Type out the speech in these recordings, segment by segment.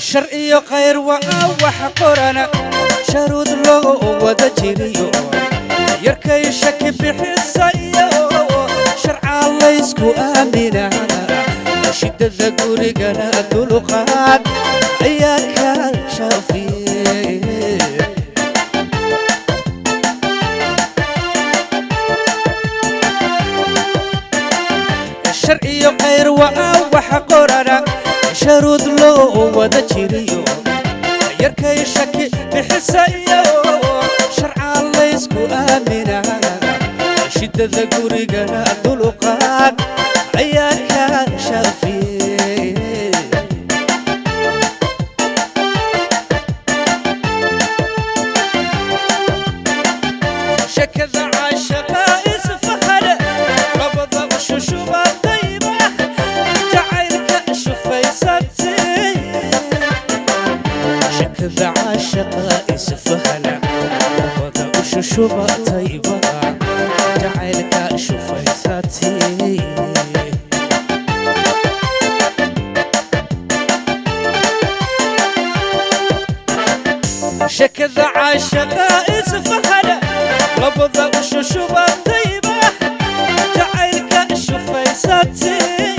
shar iyo khayr waa waxa qorana sharuud loo wada jiriyo yarkay shaki bixisayo sharcaa laysku aamina shidada gurigana dulqaad ayaa ka shaafiye shar iyo khayr waa waxa qorana sharuud loo wada jiriyo yarkay shaki bixisayo sharcaa laysku aamina shidada gurigana dulqaad ayaa ka shaafiye shakada caashaqa isfahana labada ushushuba dayba jacaylka shufaysatay shakada caashaqa isfahana labada ushushuba dayba jacaylka shufaysatay shakada caashaqa isfahana labada ushushuba dayba jacaylka shufaysatay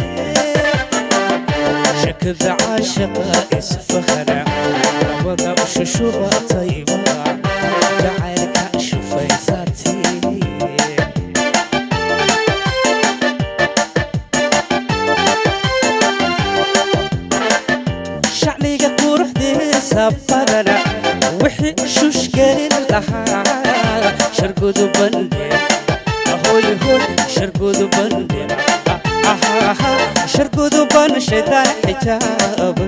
shakada caashaqa isfahana labada ushushuba dayba jacaylka shufaysatay shacniga quruxdiisa badana wixii shushgelin lahaa shargudu bandhe ahoyhoy shargudu bandhe shargudu ban shaydaan xijaaba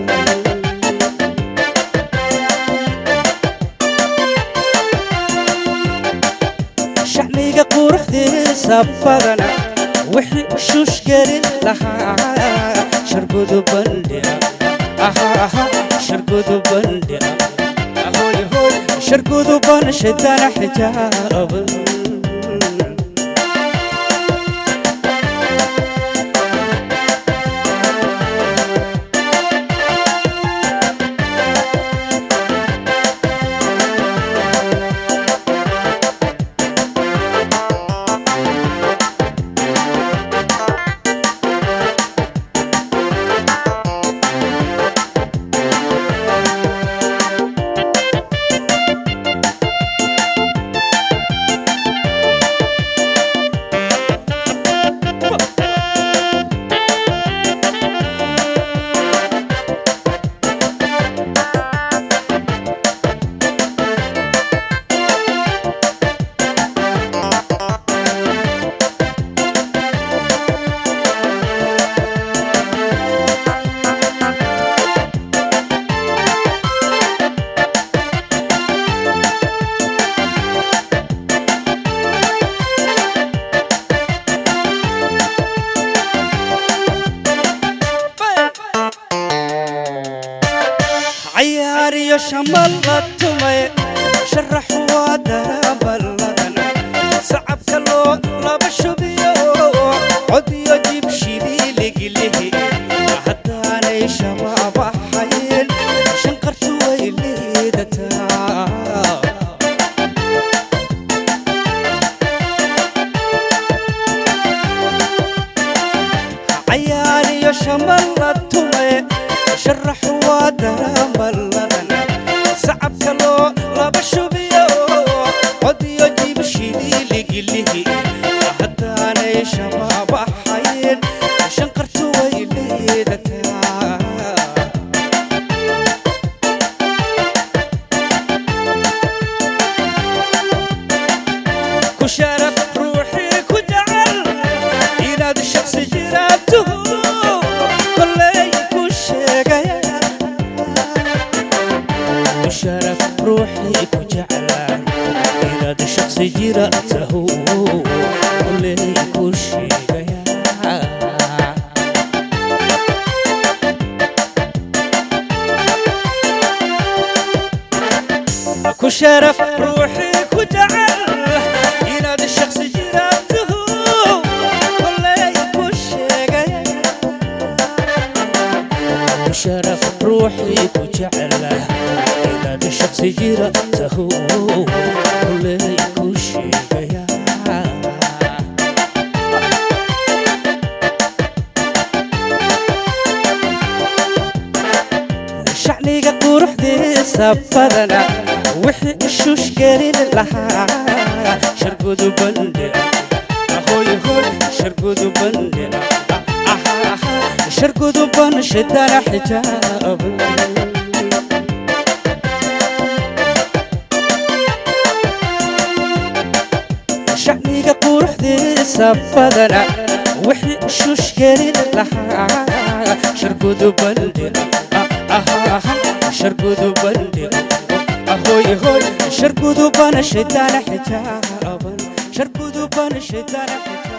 shacniga quruxdiisa badana wixii shushgelin lahaa shargudu bandhe shargudu bandhe ahoyhoy shargudu ban shaydaan xijaaba cayaar iyo shamal la tumay sharax waa daraballadan sacabka loo laba shubiyo cod iyo jib shibiiligilihi haddaanay shabaabahayn shanqartu way liidataa cayaar iyo shamal la tumay sharax waa daraballadan sacabka loo laba shubiyo cod iyo jib shibiiligilihi haddaanay shabaabahayn shanqartu way liidataa ku sharaf ruuxii ku jecel inaad shaksi jiraabtuhu kolley ku sheegaya ku sharaf ruuxii ku jecel inaad shaksi jiraabtahu kolley ku sheegaya ku sharaf ruuxii ku jecel inaad shaksi jiraabtuhu kolley ku sheegaya ku sharaf ruux ruuxii ku jecla inaad shaqsi jira tahu kuley ku sheegaya shacniga quruxdiisa badana wixii ishuush gelin lahaa shargudu bandhe ahoy hoy shargudu bandhe shargudu ban shidana xijaab shacniga quruxdiisa badana wixii ishuush gelin lahaa shargudu bandhe shargudu bandhe ahoy hoy shargudu ban shidana xijaaban shargudu ban shidana xijaab